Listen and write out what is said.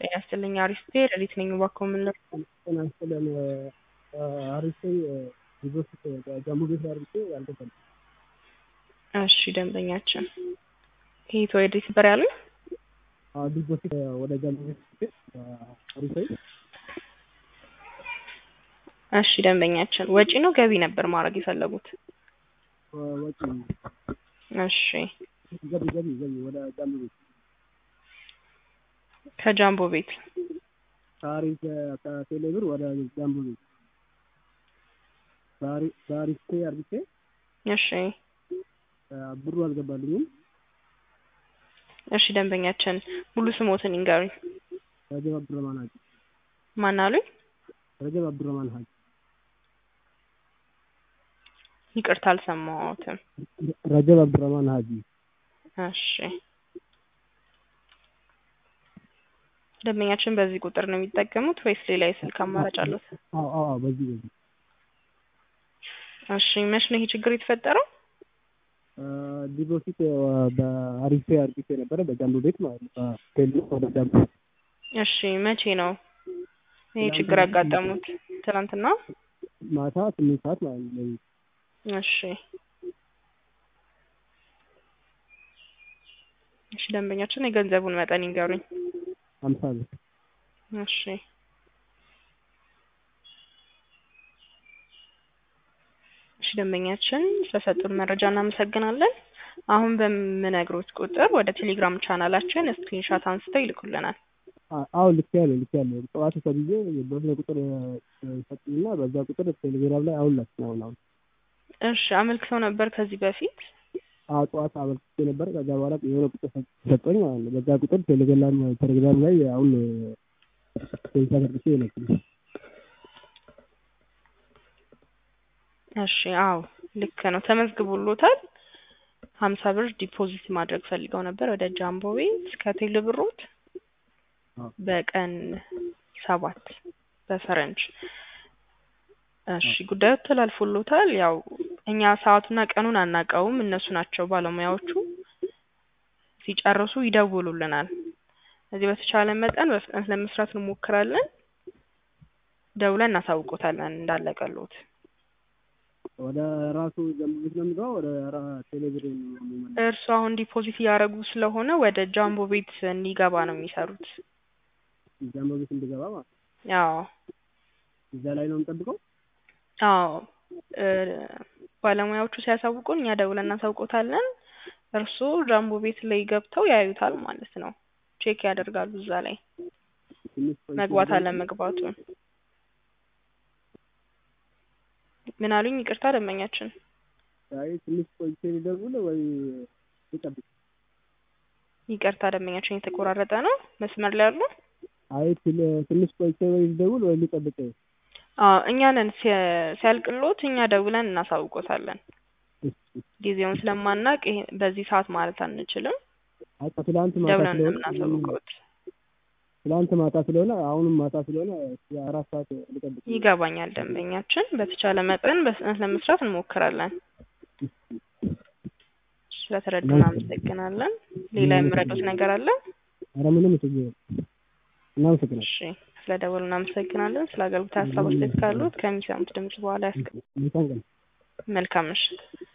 ጤና ይስጥልኝ አሪስቴ ሌሊት ነኝ እባክዎ ምን ልርዳዎ? ጤና ይስጥልን አሪስቴ ዲፖዚት ጃምቦ ቤት ላይ አድርጌ አልገባልኝም። እሺ ደንበኛችን ከየት ወዴት ነበር ያሉኝ? አዎ ዲፖዚት ወደ ጃምቦ ቤት አድርጌ አሪስቴ እሺ ደንበኛችን ወጪ ነው ገቢ ነበር ማድረግ የፈለጉት? ወጪ እሺ ገቢ ገቢ ገቢ ወደ ጃምቦ ቤት ከጃምቦ ቤት ከአሪፍ ከቴሌ ብር ወደ ጃምቦ ቤት በአሪስቴ አድርጌ እሺ ብሩ አልገባልኝም። እሺ ደንበኛችን ሙሉ ስሞትን ይንገሩኝ? ረጀብ አብዱረህማን ሀጂ ማን አሉኝ? ረጀብ አብዱረህማን ሀጂ ይቅርታ አልሰማሁትም። ረጀብ አብዱረህማን ሀጂ እሺ ደንበኛችን በዚህ ቁጥር ነው የሚጠቀሙት ወይስ ሌላ የስልክ አማራጭ አሉት? አዎ አዎ በዚህ በዚህ እሺ መች ነው ይሄ ችግር የተፈጠረው? ዲፖዚት በአሪስቴ አድርጌ ነበረ በጃምቦ ቤት ማለት ነው ከቴሌ ወደ ጃምቦ እሺ መቼ ነው ይሄ ችግር ያጋጠሙት? ትናንትና ማታ ስምንት ሰዓት ማለት ነው። እሺ እሺ ደንበኛችን የገንዘቡን መጠን ይንገሩኝ? ሀምሳ ብር እሺ እሺ ደንበኛችን ስለሰጡን መረጃ እናመሰግናለን። አሁን በምነግሮት ቁጥር ወደ ቴሌግራም ቻናላችን ስክሪንሾት አንስተው ይልኩልናል። አዎ ልኬያለሁ ልኬያለሁ ጠዋት ተብዬ በሆነ ቁጥር ሰጡኝና በዛ ቁጥር ቴሌግራም ላይ አሁን ላኩኝ አሁን አሁን እሺ አመልክተው ነበር ከዚህ በፊት? አዎ ጠዋት አመልክቼ ነበር ከዛ በኋላ የሆነ ቁጥር ሰጠኝ ማለት ነው በዛ ቁጥር ቴሌግራም ቴሌግራም ላይ አሁን ስክሪንሾት አድርጌ የላኩልኝ እሺ አዎ ልክ ነው ተመዝግቦሎታል። ሀምሳ ብር ዲፖዚት ማድረግ ፈልገው ነበር ወደ ጃምቦ ቤት ከቴሌ ብሮት በቀን ሰባት በፈረንጅ እሺ ጉዳዩ ተላልፎሎታል። ያው እኛ ሰዓቱና ቀኑን አናውቀውም እነሱ ናቸው ባለሙያዎቹ ሲጨርሱ ይደውሉልናል። ስለዚህ በተቻለ መጠን በፍጥነት ለመስራት እንሞክራለን። ደውለን እናሳውቆታለን እንዳለቀልዎት። ወደ ራሱ ጃምቦ ቤት ነው የምገባው ወደ ቴሌ ብር ነው የምመለሰው? እርሱ አሁን ዲፖዚት እያደረጉ ስለሆነ ወደ ጃምቦ ቤት እንዲገባ ነው የሚሰሩት። ጃምቦ ቤት እንድገባ ማለት ነው። አዎ እዛ ላይ ነው የምጠብቀው? አዎ ባለሙያዎቹ ሲያሳውቁን እኛ ደውለን እናሳውቆታለን። እርስዎ ጃምቦ ቤት ላይ ገብተው ያዩታል ማለት ነው። ቼክ ያደርጋሉ እዛ ላይ ትንሽ ቆይቼ መግባት አለመግባቱን። ምን አሉኝ? ይቅርታ ደንበኛችን አይ ትንሽ ቆይቼ ልደውል ወይ ልጠብቅ? ይቅርታ ደንበኛችን የተቆራረጠ ነው መስመር ላይ አሉ? አይ ትንሽ ቆይቼ ወይ ልደውል ወይ ልጠብቅ? አዎ እኛ ነን ሲያልቅልዎት እኛ ደውለን እናሳውቆታለን። ጊዜውን ስለማናውቅ ይሄ በዚህ ሰዓት ማለት አንችልም። አይ ከትላንት ማታ ደውለን ነው ስለሆነ የምናሳውቅዎት። ትላንት ማታ ስለሆነ አሁንም ማታ ስለሆነ አራት ሰዓት ልጠብቅ? ይገባኛል ደንበኛችን በተቻለ መጠን በፍጥነት ለመስራት እንሞክራለን። ስለተረዱን እናመሰግናለን። ሌላ የምረዱት ነገር አለ? ኧረ ምንም ችግር የለም። እናመሰግናለን። እሺ ስለደወሉ እናመሰግናለን። ስለ አገልግሎት ሀሳብ አስተያየት ካሉት ከሚሰሙት ድምጽ በኋላ ያስቀ መልካም ቀን። መልካም ምሽት።